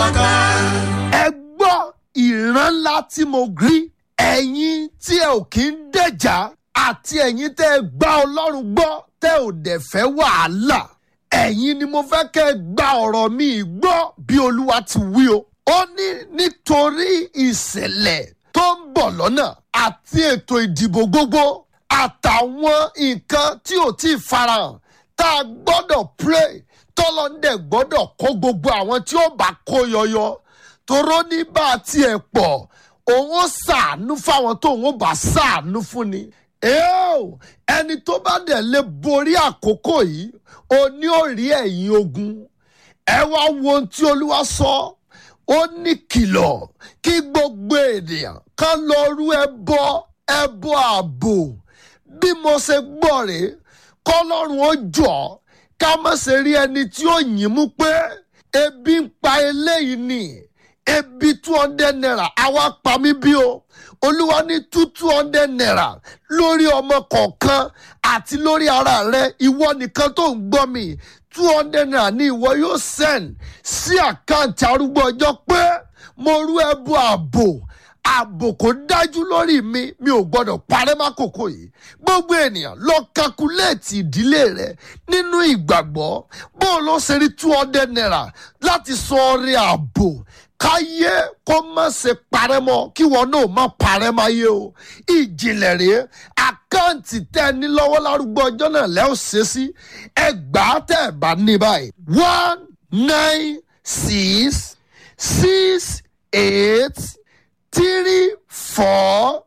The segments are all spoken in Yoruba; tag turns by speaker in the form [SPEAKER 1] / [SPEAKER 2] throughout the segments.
[SPEAKER 1] wa ká.
[SPEAKER 2] ẹ gbọ́ ìran ńlá tí mo rí ẹ̀yin tí ẹ ò kí ń dẹ̀jà àti ẹ̀yin tẹ́ ẹ gbá ọlọ́run gbọ́ tẹ́ ò dẹ̀ fẹ́ wàhálà ẹ̀yin ni mo fẹ́ kẹ́ ẹ gba ọ̀rọ̀ mi gbọ́ bí olúwa ti wí o ó ní nítorí ìṣẹ̀lẹ̀ tó ń bọ̀ lọ́nà àti ètò ìdìbò gbogbo àtàwọn nǹkan tí ò tí ì farahàn tá a gbọ́dọ̀ pray tọ́lọ́ndẹ̀ gbọ́dọ̀ kó gbogbo àwọn tí ó bá kó yọyọ toró ní bá a tiẹ̀ pọ̀ òun ó ṣàánú fáwọn tó òun ó bá ṣàánú fún ni. Eo, ẹni tó bá dẹ̀ lè borí àkókò yìí ó ní ó rí ẹ̀yìn ogun ẹ wá wo ohun tí olúwa sọ ó ní kìlọ̀ kí gbogbo ènìyàn kan lọ rú ẹbọ ẹbọ ààbò bí mo ṣe gbọ́ rèé kọ́lọ́run ó jọ ká má ṣe rí ẹni tí ó yìn mú pé ebi ń pa eléyìí ni ebi two hundred naira àwa pa mí bí o olúwa ní two two hundred naira lórí ọmọ kọ̀ọ̀kan àti lórí ara rẹ ìwọ nìkan tó ń gbọ́ mi two hundred naira ni ìwọ yóò send sí àkáǹtì arúgbó ọjọ́ pé mo rú ẹbú ààbò ààbò kò dájú lórí mi mi ò gbọdọ̀ parẹ́ mákòókò yìí gbogbo ènìyàn lọ kakuléètì ìdílé rẹ nínú ìgbàgbọ́ bó o lọ ṣe rí two hundred naira láti sọ ọrẹ ààbò káyé kó má ṣe parẹ́ mọ́ kí wọn náà má parẹ́ máyé o ìjìnlẹ̀ rèé àkáǹtì tẹ́ ẹ ní lọ́wọ́ lárúgbó ọjọ́ náà lẹ́ ò ṣe sí ẹgbàá tẹ́ ẹ bá ní báyìí one nine six six eight three four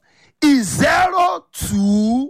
[SPEAKER 2] zero two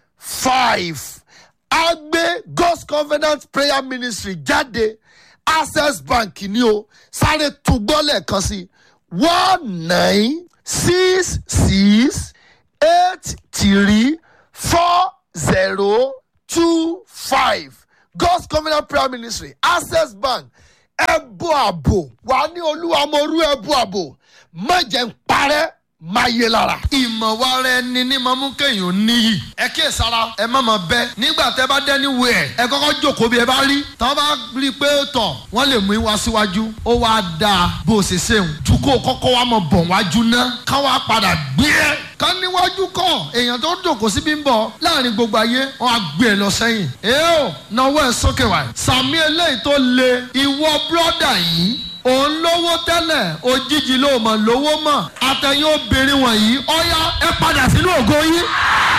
[SPEAKER 2] five agbe god's covenant prayer ministry jáde access bank ni o sáré túgbọ́ lẹ́ẹ̀kan sí one nine six six eight three four zero two five god's covenant prayer ministry access bank ẹbú àbò wà ní olúwa mo rú ẹbú àbò má jẹ́ ń parẹ́ máa yé lára. ìmọ̀ wa rẹ ni ní máa mú kéèyàn níyì. ẹ kíyè sára ẹ má máa bẹ nígbà tẹ bá dẹ́ni wẹ̀ ẹ̀ ẹ kọ́kọ́ jókòó bí ẹ bá rí. tọ́ bá rí i pé tọ̀ wọ́n lè mú ìwá síwájú ó wá dáa bó o ṣe ṣeun. ju kó o kọ́kọ́ wá mọ̀ bọ̀ wájú ná ká wá padà gbé ẹ. ká níwájú kọ èèyàn tó jókòó síbí ń bọ̀ láàrin gbogbo ayé wọn á gbé ẹ lọ sẹ́yìn. èè o náwó ẹ sókè wá. sàmì eléyìí tó le ìwọ bírọ́dà yìí òun lówó tẹ́lẹ̀ òjijì ló mọ̀ lówó mọ̀ àtẹ̀yìn obìnrin wọ̀nyí ọ̀yá ẹ padà sínú ògo yín.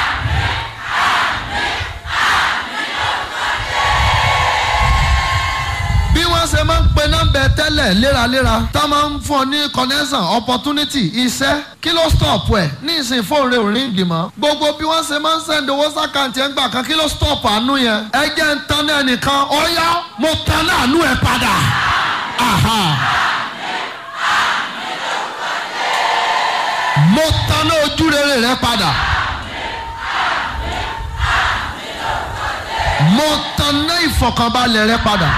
[SPEAKER 2] bí wọ́n ṣe máa ń pe nọ́mbẹ tẹ́lẹ̀ léraléra tá a máa ń fún ọ ní connection opportunity iṣẹ́ kí ló stop ẹ̀ ní ìsìn fóònù rẹ̀ ò rí ìgbìmọ̀ gbogbo bí wọ́n ṣe máa ń send owó sàkáǹtì ẹ̀ ń gbà kan kí ló stop àánú yẹn ẹ jẹ́ ń tan náà nìkan ọ̀yá mo tan náà àánú ẹ̀ padà. Aha. mo tanná ojú rere rẹ padà. mo tanná ìfọ̀kànbalẹ̀ rẹ padà.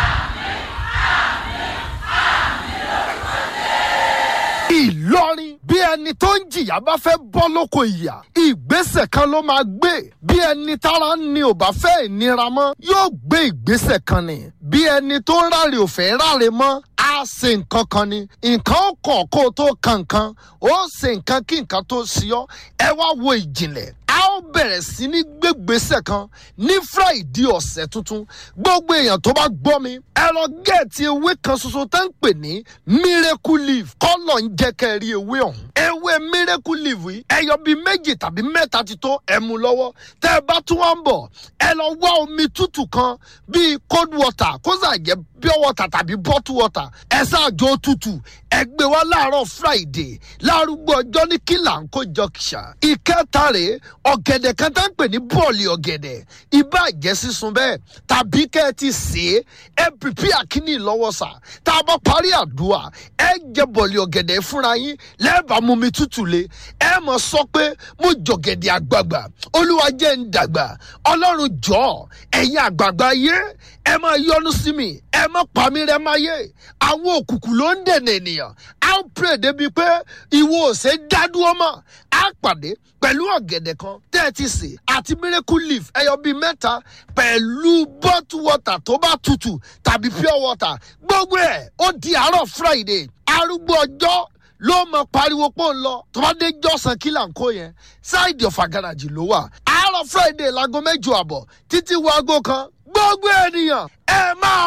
[SPEAKER 2] Ìlọrin bí ẹni tó ń jìyà bá fẹ́ bọ́ lóko ìyà ìgbésẹ̀ kan ló máa gbé bí ẹni tára ni ò bá fẹ́ ìnira mọ́ yóò gbé ìgbésẹ̀ kan ni bí ẹni tó ń ráre ò fẹ́ ráre mọ́ á ṣe nǹkan kan ni nǹkan ó kàn kó o tó kan nǹkan ó ṣe nǹkan kí nǹkan tó ṣe ọ́ ẹ wá wo ìjìnlẹ̀ a ó bẹ̀rẹ̀ sí ní gbégbèsè kan ní friday ọ̀sẹ̀ tuntun gbogbo èèyàn tó bá gbọ́ mi ẹ lọ gẹ̀ẹ́tì ewé kan ṣoṣo tó ń pè ní miracle leaf kọ́lọ̀ ń jẹ́ kẹ́ ẹ rí ewé ọ̀hún ewé miracle leaf yìí ẹyọ bíi méjì tàbí mẹ́ta ti tó ẹ mú lọ́wọ́ tẹ́ ẹ bá tún wá ń bọ̀ ẹ lọ wá omi tútù kan bíi cold water kó sà jẹ́ pure water tàbí bottle water ẹ ṣáàjọ tútù ẹ gbé wá láàárọ̀ friday lárúgbó ọjọ́ ní kílà ń kó jọkìṣà ìkẹta rèé ọ̀gẹ̀dẹ̀ kan tá ń pè ní bọ́ọ̀lì ọ̀gẹ̀dẹ̀ ibà jẹ́ sísun bẹ́ẹ̀ tàbí kẹ́ ẹ ti sè é ẹ pìpì àkíní lọ́wọ́ sà tá a bá parí àdúrà ẹ jẹ bọ́ọ̀lì ọ̀gẹ̀dẹ̀ fúnra yín lẹ́ẹ̀bà mú mi tútù le ẹ mọ̀ sọ pé mo jọ̀gẹ̀dẹ̀ àgbààgbà olúwa jẹ́ ń dàgbà ọlọ́run jọ ẹ̀yin àgbààgbà yé ẹ máa yọnu sí mi ẹ má pa mí rẹ máa yé àwọn òkùnkùn ló ń dènà ènìyàn á ń pè débi pé ìwọ ò ṣe dádúró mọ́ á pàdé pẹ̀lú ọ̀gẹ̀dẹ̀ kan tẹ́ ẹ ti sè àti miracle leaf ẹyọ bíi mẹ́ta pẹ̀lú bottle water tó bá tutù tàbí pure water gbogbo ẹ̀ ó di àárọ̀ friday arúgbó ọjọ́ ló mọ pariwo pọ̀ ń lọ tó bá dé jọ́sàn kí là ń kó yẹn ṣáìdì ọ̀fà gàràjì ló wà àárọ̀ friday láago mẹ́jọ àbọ̀ títí wo aago kan gbogbo ènìyàn ẹ máa